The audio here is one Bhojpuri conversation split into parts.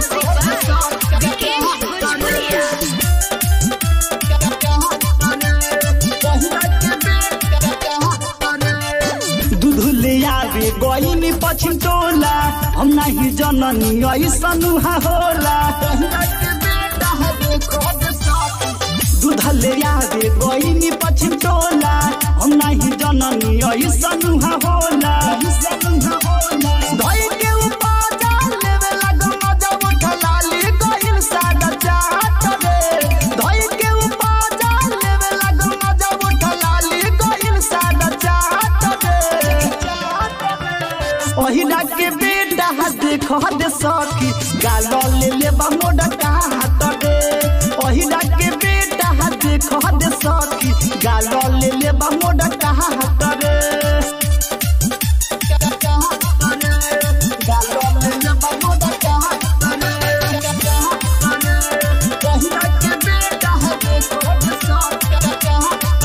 दूध ले आवे गईनी पश्चिम टोला हम नहीं जननी ऐसन उहा होला दूध ले आवे गईनी पश्चिम टोला हम नहीं जननी ऐसन उहा होला धई के उपाजा लेवे लागल मजा उठला ली गइल सागा चाट रे धई के उपाजा लेवे लागल मजा उठला ली गइल सागा चाट रे ओहिना के बेटा देख दे सखी गालो ले ले मोड़ा का हाथ रे ओहिना के बेटा देख दे सखी गालो ले ले मोड़ा का हाथ रे गालो ले ले मोड़ा का हाथ रे ओहिना के बेटा देख दे सखी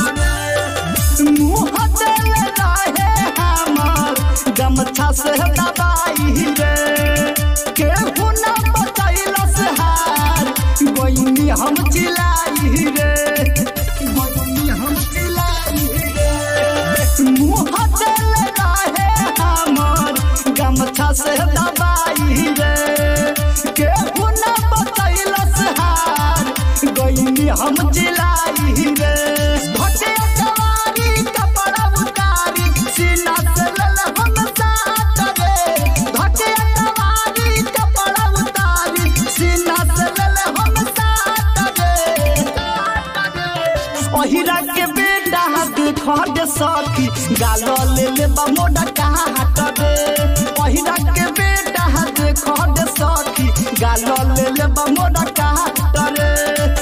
मुँह देले रहे हमर गमछा से दबाई रे केहू न बचैलस हार गोइनी हम चिलाई रे गोइनी हम चिलाई रे मुँह देले रहे हमर गमछा से दबाई रे केहू न बचैलस हार गोइनी हम चिलाई रे भटे सवारी कपड़ा उतारी सीना से लल हम साथ रे भटे सवारी कपड़ा उतारी सीना से लल हम साथ रे ओहिरा के बेटा देख दे सखी गालो ले ले मोड़ा कहा हाथ रे ओहिरा के बेटा देख दे सखी गालो ले ले मोड़ा कहा हाथ रे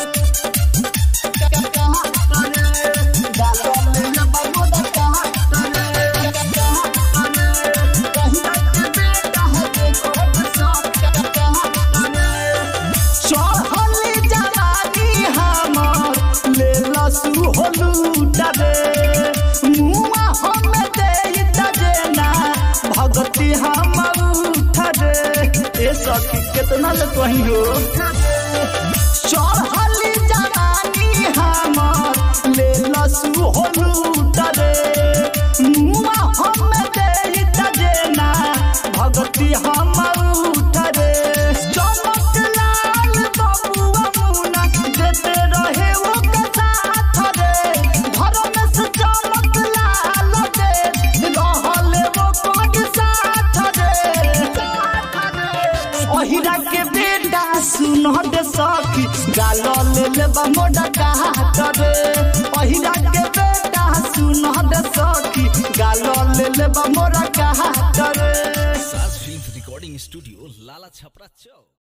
चढ़ली जवानी हमर ले लसु होलू डरे मुआ हम दे दजेना भगती हम उठरे ए सखी कितना ले कहीं हो चढ़ली जवानी हमर ले लसु होलू डरे मुआ हम दे दजेना भगती हम उठरे चमक लाल बबुआ मुना देते रहे वो साथ रे घर में से चमक लाल दे रहले वो कोड साथ रे ओहिरा के बेटा सुन दे सखी गालो ले ले मोड़ा का हाथ रे ओहिरा के बेटा सुन दे सखी गालो ले ले मोड़ा का हाथ रे Saaj film recording studio Lala Chhapra चौक